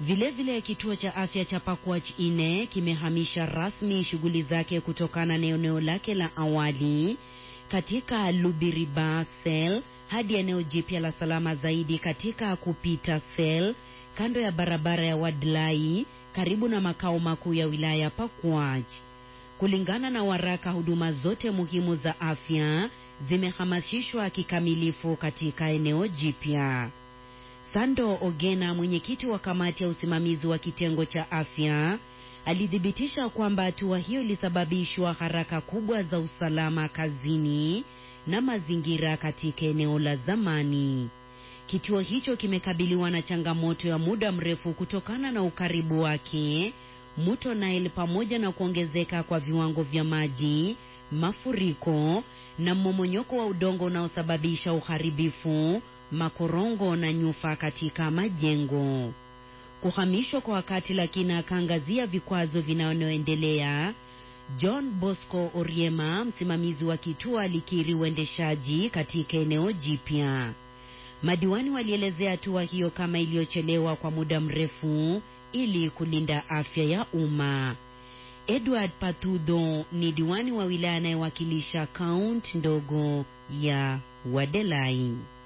Vilevile, kituo cha afya cha Pakwach ine kimehamisha rasmi shughuli zake kutokana na eneo lake la awali katika Lubiriba Sel hadi eneo jipya la salama zaidi katika Kupita Sel kando ya barabara ya Wadlai karibu na makao makuu ya wilaya Pakwach. Kulingana na waraka, huduma zote muhimu za afya zimehamasishwa kikamilifu katika eneo jipya. Sando Ogena, mwenyekiti wa kamati ya usimamizi wa kitengo cha afya, alithibitisha kwamba hatua hiyo ilisababishwa haraka kubwa za usalama kazini na mazingira katika eneo la zamani. Kituo hicho kimekabiliwa na changamoto ya muda mrefu kutokana na ukaribu wake mto Nile pamoja na kuongezeka kwa viwango vya maji, mafuriko na mmomonyoko wa udongo unaosababisha uharibifu, makorongo na nyufa katika majengo. Kuhamishwa kwa wakati, lakini akaangazia vikwazo vinavyoendelea. John Bosco Oriema, msimamizi wa kituo, alikiri uendeshaji katika eneo jipya. Madiwani walielezea hatua hiyo kama iliyochelewa kwa muda mrefu ili kulinda afya ya umma. Edward Patudo ni diwani wa wilaya anayewakilisha kaunti ndogo ya Wadelai.